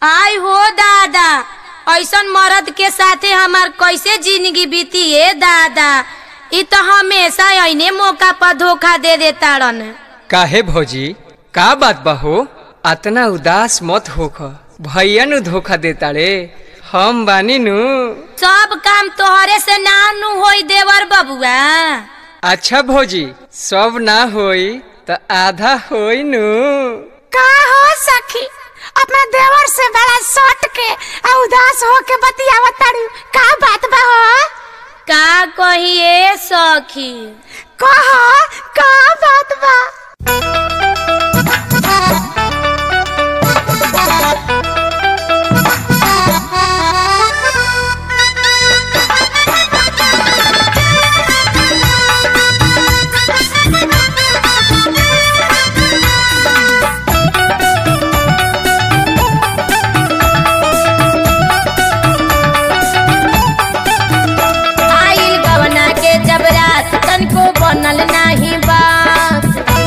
आय हो दादा ऐसन मर्द के साथे हमार कैसे जिंदगी बीती है दादा इ तो हमेशा ऐने मौका पर धोखा दे देताड़न काहे भौजी का बात बहो अतना उदास मत होख भैया नु धोखा देता रे हम बानी नु सब काम तोहरे से ना नु होई देवर बबुआ अच्छा भौजी सब ना होई तो आधा होई नु का हो सखी अपना देवर से बड़ा सट के आ उदास हो के बतियावत तारू का बात बा हो का कहिए सखी कह का बात बा आइल गवना के जब रात तनको बनल नाही बात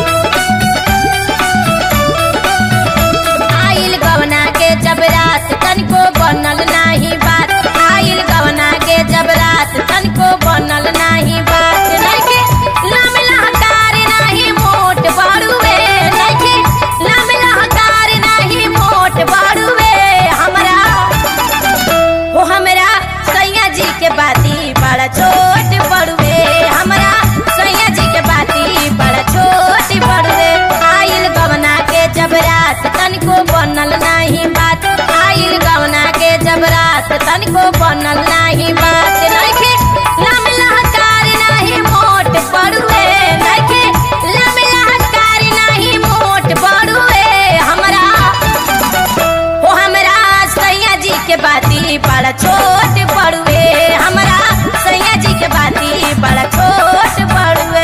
आइल गवना के जब रात तनको बनल नाही बात आइल गवना के जब रात तनको बनल नाही बात नइखे लाम लहकार नाही मोट बड़ुए नइखे लाम लहकार नाही मोट बड़ुए हमरा ओ हमरा सैया जी के बाती बड़ा छोट बड़ुए हमरा सैया जी के बाती बड़ा छोट बड़ुए आइल गवना के जब रात तनिको बनल नाही बात आइल गवना के जब रात तनिको बनल नाही बात नइखे लाम लहकार नाही मोट बड़ुए नइखे लाम लहकार नाही मोट बड़ुए हमरा ओ हमरा सैया जी के बाती बड़ा छोट बड़ुए हमरा सैया जी के बाती बड़ा छोट बड़ुए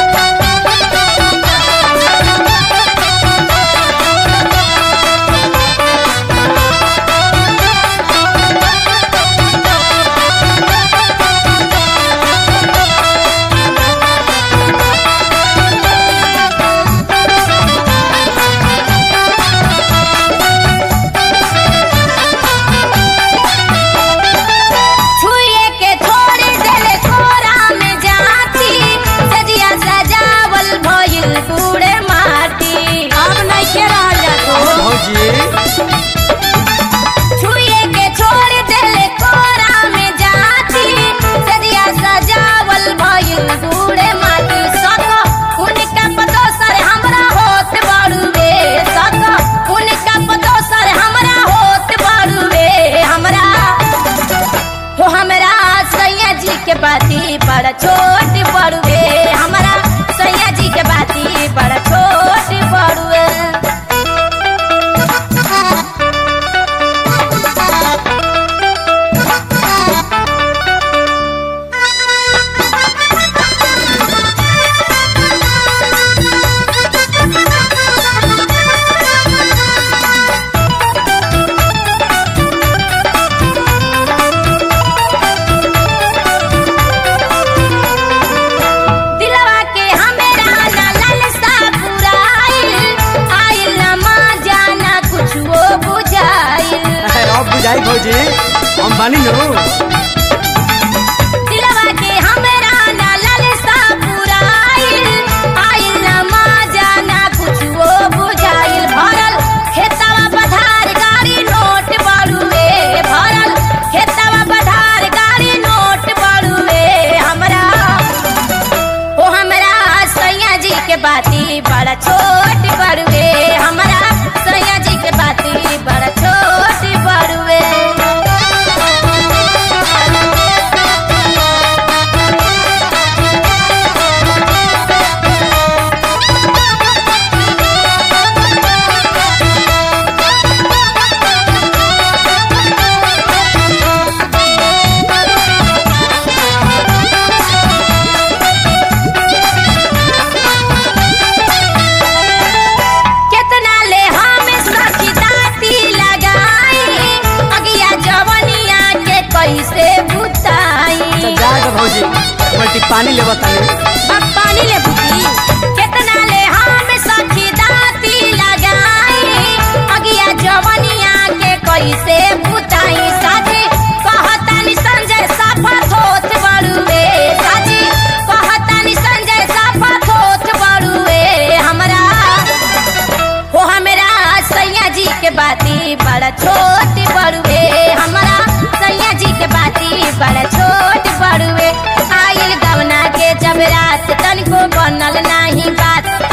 छुए के थोड़े देले कोरा में जाती सजिया सजावल भइल बूढ़े माटी अब नहीं के रहल जातो भौजी छुए के छोड़ देले कोरा में जाती सजिया सजावल भइल बूढ़े माटी सको उनका पदोसर हमरा होत बड़ुए सको उनका पदोसर हमरा होत बड़ुए हमरा हो हमरा सैया जी के बाती बड़ा छोट बड़ुए हमरा सैया जी के बाती बड़ा छोट बड़ुए दिलवा के हमरा ना ललसा पुराइल आइल ना माँ जाना कुछ वो बुझाइल अब बुझाई भौजी हम बानी नु दिलवा के हमरा ना ललसा पुराइल आइल ना माँ जाना कुछ वो बुझाइल भरल खेतवा पधार गाड़ी नोट बड़ुए भरल खेतवा पधार गाड़ी नोट बड़ुए हमरा ओ हमरा सैया जी के बाती बड़ा छोट बड़ुए हमरा सैया जी के बाती बड़ा छोट बड़ुए केतना ले हम सखी दाती लगाई अगिया जवनिया के कैसे बुताई जाएगा भौजी बल्टी पानी ले बतानी अब पानी ले बुती केतना ले हम सखी दाती लगाई अगिया जवनिया के कैसे बुताई साजी कहतानी संजय साफा थोथ बड़ुए साजी कहतानी संजय साफा थोथ बड़ुए हमरा हो हमरा सैया जी के बाती बड़ा छोट बड़ुए हमरा सैया जी के बाती बड़ा छोट बड़ुए आइल गवना के जब रात तनिको बनल नाही बात